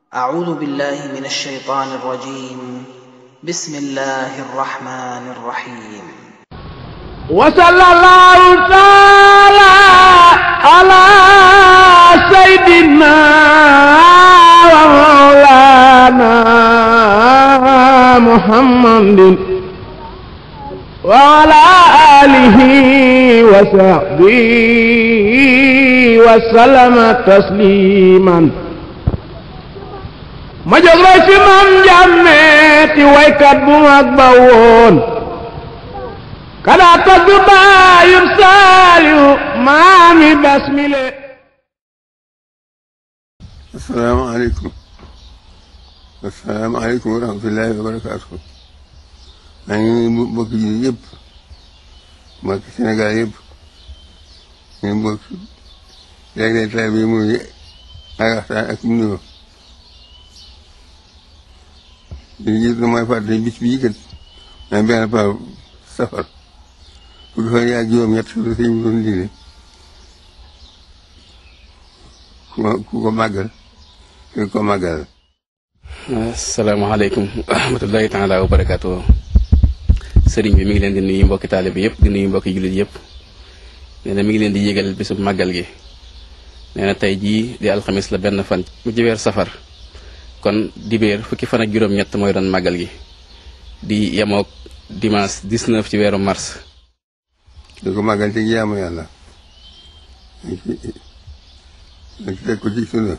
أعوذ بالله من الشيطان الرجيم بسم الله الرحمن الرحيم وصلى الله تعالى على سيدنا ومولانا محمد وعلى آله وصحبه وسلم تسليما ma jóg roy ci mam njàmmeeti waykat bu mag ba woon kada tagg baayum saaliyu maami basmile asalaamaaleykum asalaamaaleykum wa rahmatullahi wa barakaatu maa ngi nuyu mbokki jullit yëpp mbokki Sénégal yëpp ñu mbokk léeg-léeg taal bi muy ay waxtaan ak nuyoo li jiitu mooy fàttali bis bii kat mooy benn par safar fukki fan ak juróom-ñett su sëñ bi doon digle ku ko màggal ku ko màggal asalaamaaleykum wa rahmatullahi taala wa barakaatu sëriñ bi mi ngi leen di nuyu mbokki taalibe bi yëpp di nuyu mbokki jullit yëpp nee na mi ngi leen di yégal bisu màggal gi nee na tey jii di alxamis la benn fan mu ci weer safar kon dibéer fukki fan ak juróom-ñett mooy doon màggal gi di yemook dimanche 19 ci weeru mars di ko màggal ci jaamu yàlla dañ ci teg ko ci sunna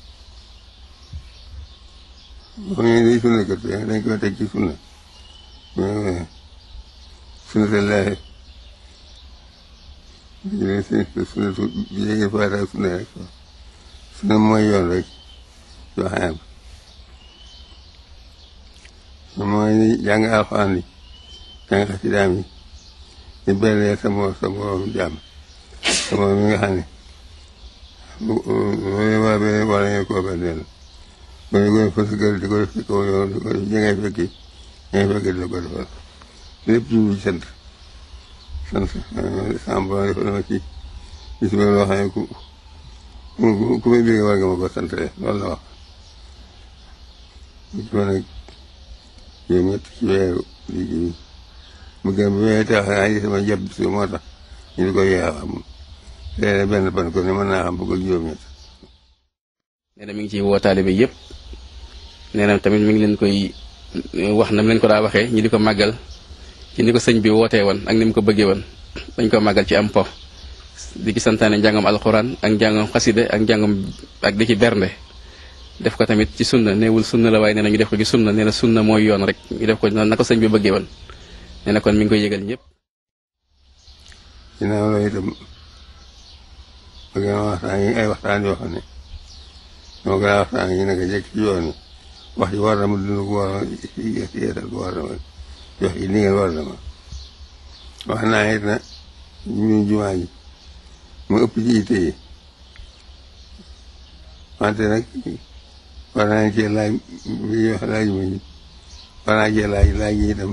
boo ñëwee di sunna kat dañ koy teg ci sunna sunna te laaxe sunna su bi yéegi faata sunna rek sunna mooy yoon rek yoo xam mooy jàng alxuraan yi jàng xasidaam yi di bellee sa moo sa morom jàmm sa morom mi nga xam ne loolu waa be war nañu koo benneel ba ñu koy fës kër di ko def ci kaw yoon di ko def ñi ngay fekki ñi ngay fekki di la ko defal lépp ci ci sant sant sama borom defal ma ci bis ba loo xam ne ku ku muy bégee war nga ma ko sant loolu la wax ko nag yow ñett ci weeru liggéey mu gën bu weeree tax naa gis sama jàpp si moo tax ñu di ko yeex xam léeg benn pan ko ne mën naa xam bëgg ak juróom-ñett nee na mi ngi ciy woo taalibe yëpp nee na tamit mi ngi leen koy wax na mu leen ko daa waxee ñi di ko màggal ci ni ko sëñ bi wootee woon ak ni mu ko bëggee woon dañ ko màggal ci am po di ci santaane njàngam alxuraan ak njàngam xaside ak njàngam ak di ci bernde def ko tamit ci sunna neewul sunna la waaye nee na ñu def ko ci sunna nee na sunna mooy yoon rek ñu def ko na ko sëñ bi bëggee woon nee na kon mi ngi koy yëgal ñëpp. ginnaaw loolu itam bëgg na waxtaan yi ay waxtaan yoo xam ne moo gën a waxtaan yi naka jekk ci yoon yi wax ji war na ma dund ko war na yeesal ko war na ma jox yi ni ngeen war na ma wax naa it na ñu jumaa ji mu ëpp ci yitte yi wante nag war naa cee laaj bi wax laaj ma ji war naa cee laaj laaj yi itam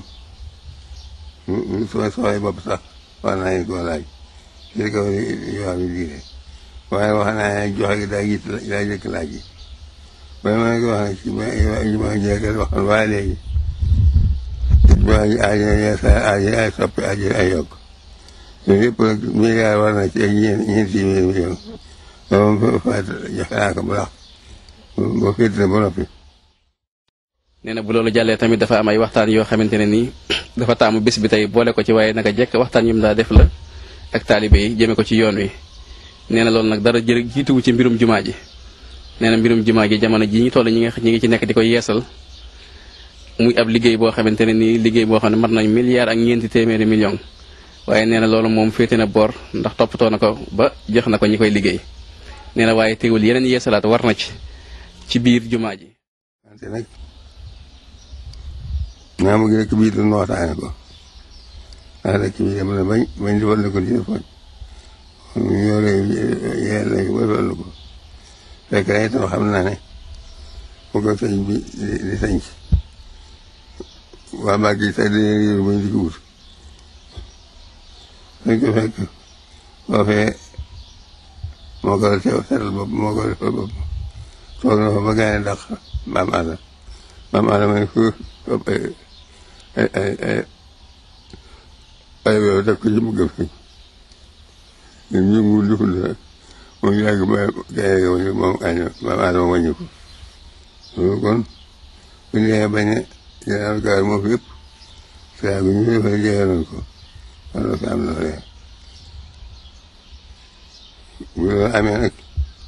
soo soxee bopp sax war naa leen koo laaj ci kaw yoo xam ne diine waaye wax naa joxe gi daa jiit daa jëkk laaj yi waaye ma ne ko wax nag ci jumaa ji rek wax waaye léegi jumaa ji aajo yeesa aajo ay soppi aajo ay yokk loolu yëpp nag milliard war na ci ay ñeent ñeent téeméeri million loolu faat joxe naa ko bu baax boo féete na ba noppi nee na bu loolu jàllee tamit dafa am ay waxtaan yoo xamante ne nii dafa taamu bés bi tey boole ko ci waaye naka jekk waxtaan yu mu daa def la ak taalibe yi jëme ko ci yoon wi nee na loolu nag dara jërë jiituwu ci mbirum jumaa ji nee na mbirum jumaa ji jamono ji ñu toll ñi nga ñi ngi ci nekk di ko yeesal muy ab liggéey boo xamante ne nii liggéey boo xam ne mat nañ milliard ak ñeenti téeméeri million waaye nee na loolu moom féete na boor ndax toppatoo na ko ba jox na ko ñi koy liggéey nee na waaye teewul yeneen yeesalaat war na ci ci biir jumaa ji wante nag naa bëgg rek bii doon waxtaane ko ndax rek bii dem na bañ bañ defal na ko ci foñ ñoo lay yeel nañ ko defal na ko fekk na itam xam naa ne bu ko sëñ bi di sañc waa Mbàkke sax dina réer bañ di ko wut dañ ko fekk foofee moo ko teew seetal bopp moo ko defal bopp toog na fa ba gane dàq maam àlla maam àlla may fu ay ay ay ay ay weew def ko ci mu gëm fi ñun ñu ngi duful rek moom yàgg ba gane ga wàññi moom año maam àlla ma wàññi ko loolu kon bu ñu nee bañ a jëlaat gaal moo fi yëpp saa bi ñu defee jeexaloon ko wala fi am na lee bu loolu amee nag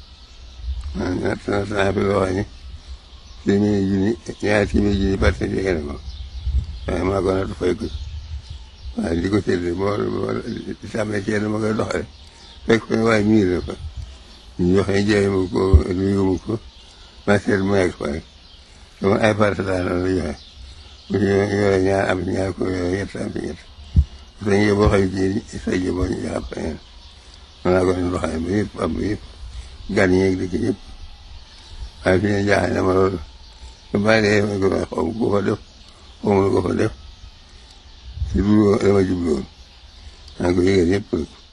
man natt na naa fi loo xam ne téeméeri junni ñaari téeméeri junni parce que jege na ko waaye maa ko natt fay ko waaye di ko séddale boo boo di sàmmee ceeb ma koy doxale fekk ko waaye miir la ko ñu joxe jaay ma ko nuyu ma ko ma seet mu nekk fa rek sama ay parcelles la la joxe bu ñu yore ñaar am ñaar ko yore ñett am ci ñett parce que boo xëy ci sa ji boo ñu jox ab mën naa ko doon doxale ba yëpp am yëpp gan yeeg dëkk yëpp waaye fi ne jaaxle na ma loolu su bàyyi dee ma ko xaw ma ko fa def xaw ma ko fa def si lu dama jubluwoon maa ngi ko yëgal yëpp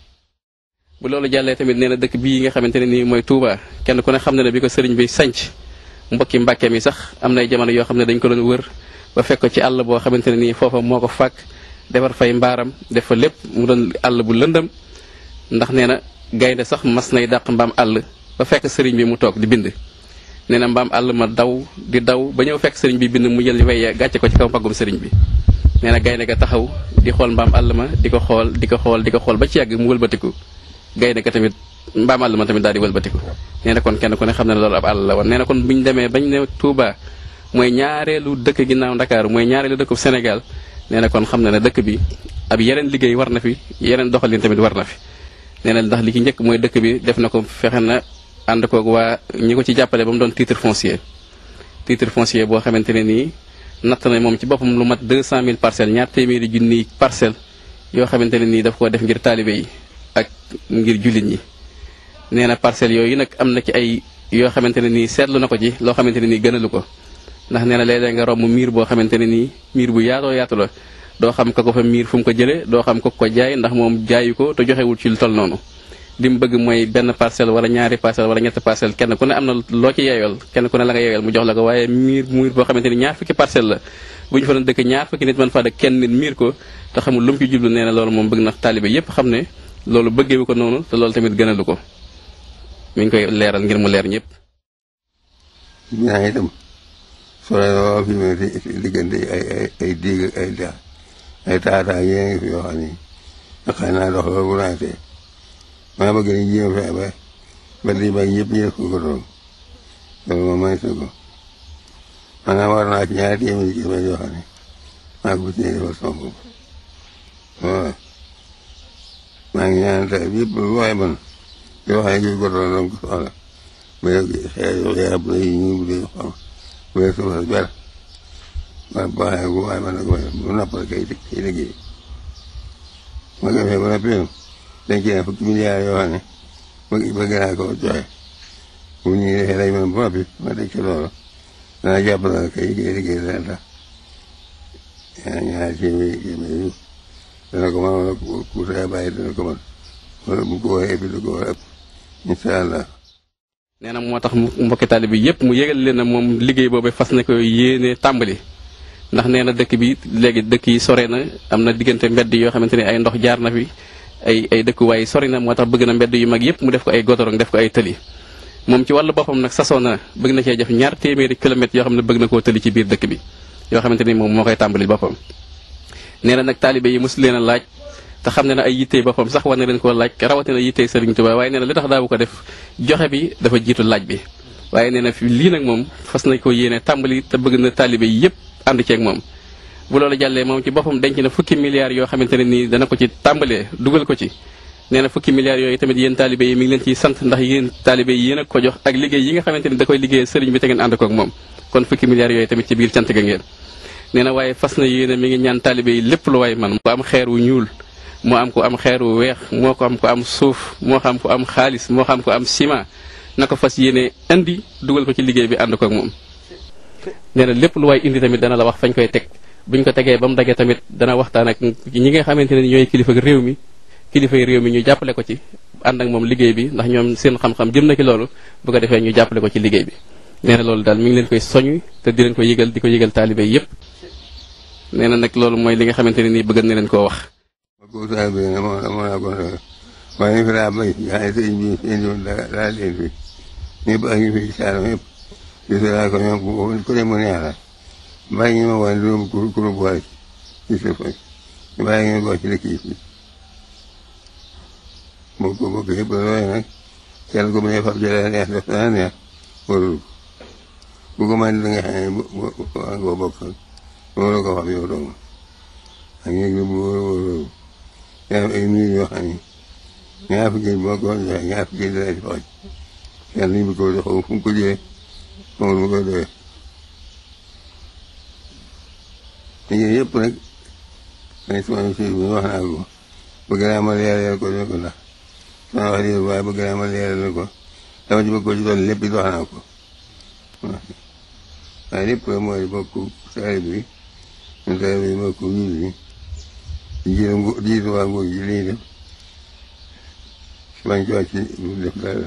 bu loolu jàllee tamit nee na dëkk bii nga xamante ne nii mooy Touba kenn ku ne xam ne ne bi ko sëriñ bi sanc mbokki mbàkke mi sax am nay jamono yoo xam ne dañ ko doon wër ba fekk ko ci àll boo xamante ne nii foofa moo ko fàkk defar fay mbaaram def fa lépp mu doon àll bu lëndëm ndax nee na gaynde sax mas nay dàq mbaam àll ba fekk sëriñ bi mu toog di bind nee na mbaam àll ma daw di daw ba ñëw fekk sëriñ bi bind mu jël way gàcce ko ci kaw mbaggum sëriñ bi nee na gaynde ga taxaw di xool mbaam àll ma di ko xool di ko xool di ko xool ba ci yàgg mu wëlbatiku gaynde ga tamit mbaam àll ma tamit daal di wëlbatiku nee na kon kenn ku ne xam ne loolu ab àll la woon nee na kon bu ñu demee bañ ne Touba mooy ñaareelu dëkk ginnaaw Ndakaaru mooy ñaareelu dëkku Sénégal nee na kon xam na ne dëkk bi ab yeneen liggéey war na fi yeneen doxalin tamit war na fi nee na ndax li ci njëkk mooy dëkk bi def na ko fexe na ànd koog waa ñi ko ci jàppale ba mu doon titre foncier titre foncier boo xamante ne nii natt na moom ci boppam lu mat 200000 parcelles ñaar téeméeri junniy parcelles yoo xamante ne nii daf koo def ngir taalibe yi ak ngir jullit ñi nee na parcelles yooyu nag am na ci ay yoo xamante ne nii seetlu na ko ci loo xamante ne nii gënalu ko ndax nee na léeg-léeg nga romb miir boo xamante ne nii miir bu yaatoo yaatu la doo xam ka ko fa miir fu mu ko jëlee doo xam ko ko jaay ndax moom jaayu ko te joxewul ci lu toll noonu li mu bëgg mooy benn parcelle wala ñaari parcelle wala ñetti parcelle kenn ku ne am na loo ci yeeyool kenn ku ne la nga yeeyool mu jox la ko waaye miir miir boo xamante ni ñaar fukki parcelle la bu ñu fa doon dëkk ñaar fukki nit mën faa dëkk kenn nit miir ko te xamul lu mu ci jublu nee na loolu moom bëgg na taalibe yépp xam ne loolu bëggeewu ko noonu te loolu tamit gënalu ko mi ngi koy leeral ngir mu leer ñëpp ñaa itam sore lool fi mu ne diggante ay ay ay diig ak ay dex ay taataa yee ngi fi yoo xam ni xëy naa dox loolu bu naatee maa bëgg ni jéem fexe ba ba di ba ñëpp ñu def ko ko doon loolu moom may sa ko maanaam war naa ci ñaari téeméeri kilomètres yoo xam ne maa ko ci defal sama bopp waaw maa ngi ñaan tey yëpp lu waay man yoo xam ne ko doon doon ko soxla ba xeer xeer bu lay ñu bu dee xam bu dee suuf si ber waaye boo xamee bu waay man nag bu noppal kay kay liggéey ma ko defee ba noppi dañ ci ne fukki milliards yoo xam ne bëgg bëgg naa ko joxe bu ñu defee lay mën ba noppi ma teg ci loolu dana jàppale kay kay liggéey dana tax yaa ñaari téeméeri téeméeri dana ko mën wala ku saa bàyyi dana ko mën wala bu ko waxee bi du ko war a ëpp incha allah. nee na moo tax mbokki taalibe bi yépp mu yégal leen na moom liggéey boobu fas na ko yéene tàmbali ndax nee na dëkk bi léegi dëkk yi sore na am na diggante mbedd yoo xamante ne ay ndox jaar na fi ay ay dëkkuwaay sori na moo tax bëgg na mbedd yu mag yépp mu def ko ay godorong def ko ay tëli moom ci wàllu boppam nag sasoo na bëgg na cee def ñaar téeméeri kilomètres yoo xam ne bëgg na koo tëli ci biir dëkk bi yoo xamante ni moom moo koy tàmbali boppam nee na nag taalibe yi mosu leen a laaj te xam ne na ay yittey boppam sax war na leen koo laaj rawatina yittey Sëriñ Tuubaa waaye nee na li tax daawu ko def joxe bi dafa jiitu laaj bi waaye nee na fi lii nag moom fas nañ ko yéene tàmbali te bëgg na taalibe yi yépp ànd ceeg moom bu loolu jàllee moom ci boppam denc na fukki milliards yoo xamante ne nii dana ko ci tàmbalee dugal ko ci nee na fukki milliards yooyu tamit yéen taalibe yi mi ngi leen ciy sant ndax yéen taalibe yi yéen a ko jox ak liggéey yi nga xamante ni da koy liggéey sëriñ bi te ngeen ànd ko ak moom kon fukki milliards yooyu tamit ci biir cant ga ngeen nee na waaye fas na yéene mi ngi ñaan taalibe yi lépp lu waay man mu am xeer wu ñuul moo am ko am xeer wu weex moo ko am ko am suuf moo xam ko am xaalis moo xam ko am ciment na ko fas yéene indi dugal ko ci liggéey bi ànd ko ak moom nee na lépp lu waay indi tamit dana la wax fañ koy teg buñ ko tegee ba mu dagee tamit dana waxtaan ak ñi nga xamante ne ñooy kilifa réew mi kilifa réew mi ñu jàppale ko ci ànd ak moom liggéey bi ndax ñoom seen xam-xam jëm na ci loolu bu ko defee ñu jàppale ko ci liggéey bi nee na loolu daal mi ngi leen koy soñu te di leen ko yëgal di ko yëgal taalibe yépp nee na nag loolu mooy li nga xamante ne nii bëgg na leen koo wax. ma ko taalibe ne moo moo naa ko waaye fi laa bay yaa ngi sëñ bi sëñ bi daa daa leen fi ñëpp ak ñu fi saalum yëpp di si laa ko ñoom ku ne mu neex la bàyyi ñu ma woon juróom ku ku boole ci sa fa bàyyi ñu bokk ci dëkk yi fii bokk bokk yëpp loolu nag kenn ku ne fab jëlee neex def naa neex warul bu ko mën da nga xam ne bu bu bu bokk loolu ko fab yow dong ak ñu bu wóorul yaa ay nuyu yoo xam ne ñaar fukki boo ko joxee ñaar fukki dina ci xooj kenn liñ bi ko jox fu mu ko jëlee moom mu koy doyee liggéey yëpp nag may sama si bi wax naa ko bëgg naa ma leeral ko ne ko ndax sama wax dëgg waaye bëgg naa ma leeral ko dama ci bëgg ko ci doon lépp it wax naa ko waaye lépp mooy bokk saari bi ñun saari bi bokk ñun bi jiitu ngu jiitu waa nguur ji li ñuy def bañ ci wàcc def dara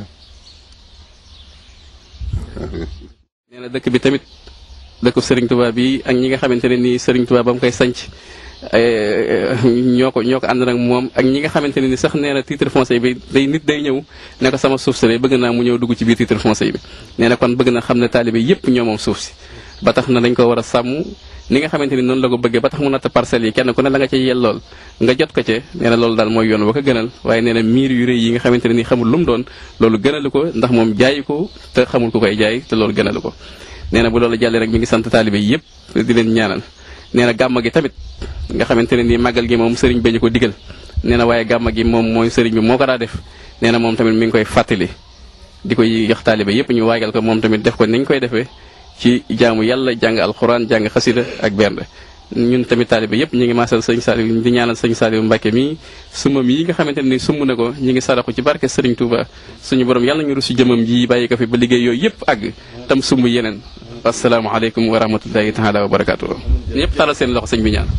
nee na dëkk bi tamit dëkku Serigne Touba bi ak ñi nga xamante ne nii Serigne Touba ba mu koy sanc ñoo ko ñoo ko ànd nag moom ak ñi nga xamante ne ni sax nee na titre foncier bi day nit day ñëw ne ko sama suuf si de bëgg naa mu ñëw dugg ci biir titre foncier bi nee na kon bëgg na xam ne taalibe yépp ñoo moom suuf si ba tax na dañ ko war a sàmm ni nga xamante ni noonu la ko bëggee ba tax mu natt parcelles yi kenn ku ne la nga ca yellool nga jot ko ca nee na loolu daal mooy yoon wa ko gënal waaye nee na miir yu rëy yi nga xamante ne ni xamul lu mu doon loolu gënalu ko ndax moom jaayi ko te xamul ku koy jaay te loolu gënalu ko nee na bu loolu jàllee rek mi ngi sant taalibe yépp di leen ñaanal nee na gàmma gi tamit nga xamante ne nii màggal gi moom sëriñ bi ñu ko digal nee na waaye gàmma gi moom mooy sëriñ bi moo ko daa def nee na moom tamit mi ngi koy fàttali di koy jox taalibe yépp ñu waagal ko moom tamit def ko ni ñu koy defee ci jaamu yàlla jàng alxuraan jàng xasida ak bernde ñun tamit taalibe yépp ñu ngi maasal sëñ Saliou di ñaanal sëñ Saliou Mbacke mi sumam yi nga xamante ne ni sumb na ko ñu ngi saraxu ci barke Sëriñ Touba suñu borom yàlla ñu rusu jëmam ji bàyyi ko fi ba liggéey yooyu yépp àgg tam sumb yeneen asalaamaaleykum wa rahmatullahi taala wa barakaatu. ñëpp talal seen loxo sëñ bi ñaan.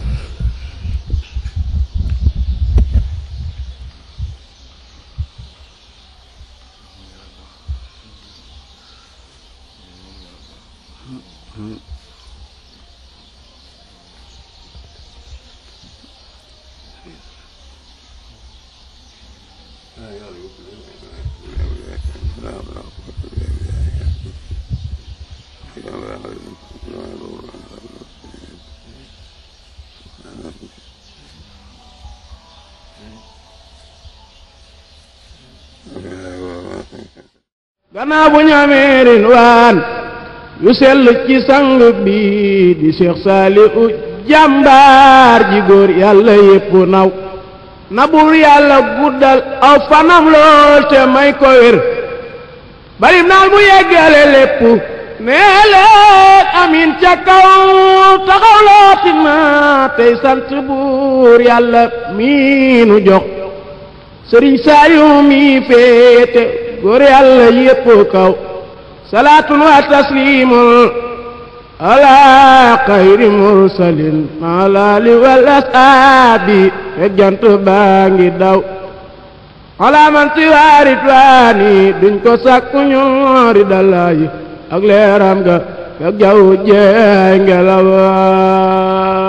gannaaw bu ñu amee rinwaan yu sell ci sang bi di Cheikh Saliou jàmbaar ji góor yàlla yépp naw na bur yàlla guddal aw fanam lool te may ko wér barim naal mu yeggale lépp nee leen amin ca kaw taxaw lootin na tey sant buur yàlla mii nu jox sëriñ Saliou mi féete góor yàlla yépp kaw salaatun wa taslimun ala xayri mursalin alaali wal asaabi fekk jant baa ngi daw ala man siwaarit waani duñ ko sàkku ñoori dalaayi ak leeram ga fekk jaw jeey ngelaw